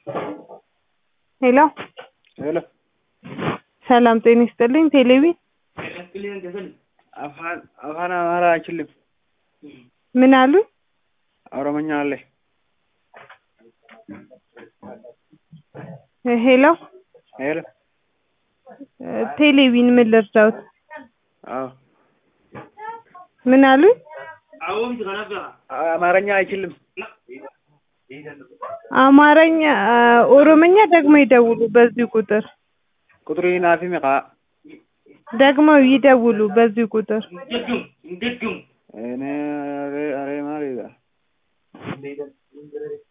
ሄሎ ሄሎ ሰላም ጤና ይስጥልኝ። ቴሌቪ አፋን አፋን አማራ አይችልም። ምን አሉ? ኦሮሞኛ አለ። ሄሎ ሄሎ ቴሌቪን ምን ልርዳውት? አዎ ምን አሉ? አማርኛ አይችልም። አማርኛ ኦሮምኛ ደግሞ ይደውሉ በዚህ ቁጥር ቁጥሩ ናፊ ሚቃ ደግሞ ይደውሉ በዚህ ቁጥር እኔ አሬ አሬ ማሪ